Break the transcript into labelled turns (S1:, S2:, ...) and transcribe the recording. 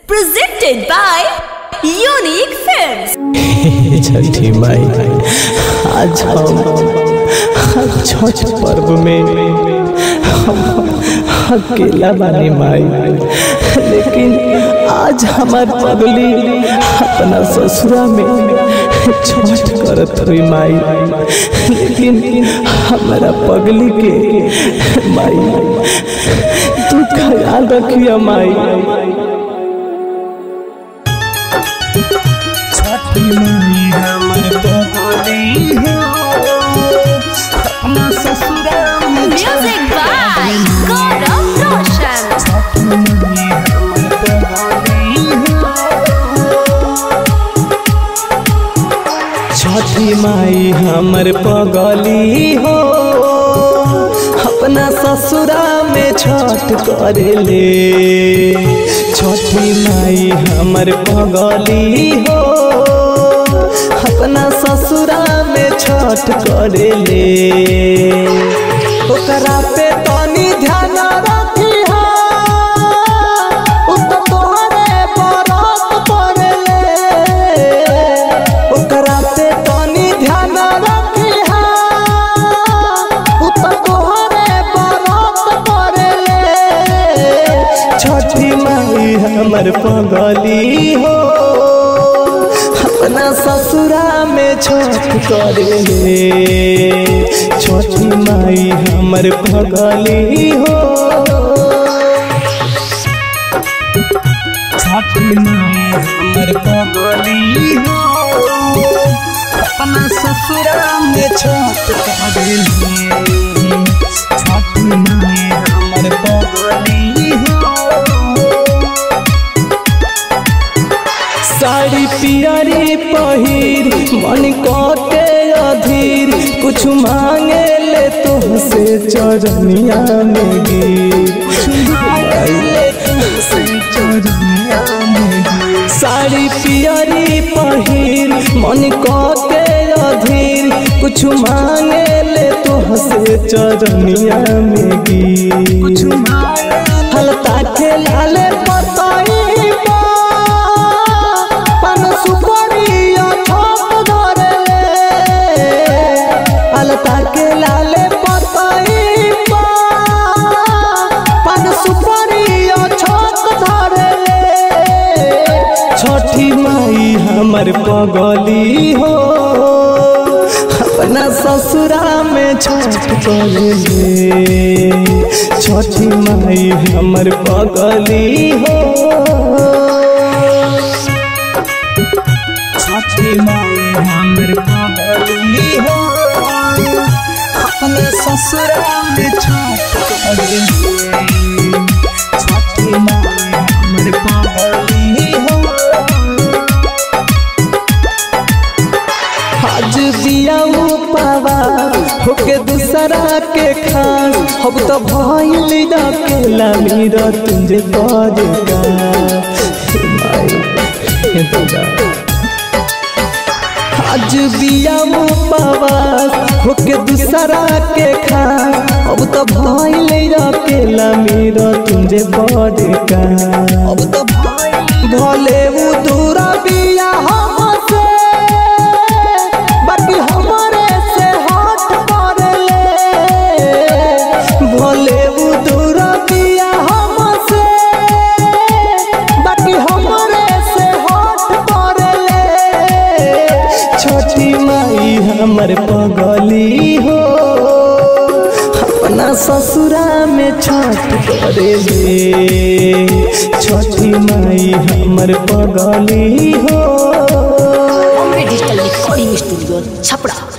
S1: Presented by Unique Films.
S2: छठी माई आज हम आज छठ पर्व में हम अकेला बानी माई लेकिन आज हमार पगली अपना ससुरा में छठ करत हुई माई लेकिन हमारा पगली के माई तू ख्याल रखिया माई
S1: Music by Gaurav Roshan.
S2: छठी माई हमर पगली हो अपना ससुरा में छठ करेले छठी माई हमर पगली हो अपना ससुरा में छठ करेले ओकरा पे तनी ध्यान रखी तोहरे बरत पड़ले ओकरा पे तनी ध्यान रखी तोहरे बरत पड़ले छठी माई हमर पगली हो अपना ससुरा में छठ करेले छठी माई हमर पगली हो छठी माई हमर पगली हो अपना ससुरा में छठ करेले छठी माई हमर पगली हो साड़ी पियरी पहिर मन के अधीर कुछ मांगे ले तुमसे चरनिया में गिर साड़ी पियरी पहिर मन के अधीर कुछ मांगे ले तुमसे चरनिया में गिर हलता खेला ले पतई पन सुपरिया छप धरले अलता के लाले पतई पन सुपरिया छप धरले छठी माई हमर पगली हो अपना ससुरा में छठ करेले छठी माई हमर पगली हो छठी माई हमर पगली हो अपने ससुरा में छठ करेले छठी माई हमर पगली हो आज दिया पावा होके दूसरा के खान अब तो भइल अकेला मेरा तुझे करेगा हे माई हे दुर्गा आज बिया पावा होके दूसरा के खान अब तो भइल अकेला मेरा तुझे करेगा अब तो भले वो दूरा बिया हमसे बाकी हमारे से हट पड़ले भले वो दूर दिया हमसे बाकी हमारे से हट पड़ले छोटी माई हमर पगली हो अपना ससुरा में छठ करेले छोटी माई हमर पगली हो
S1: Bombay Digital Recording Studio, Chapra.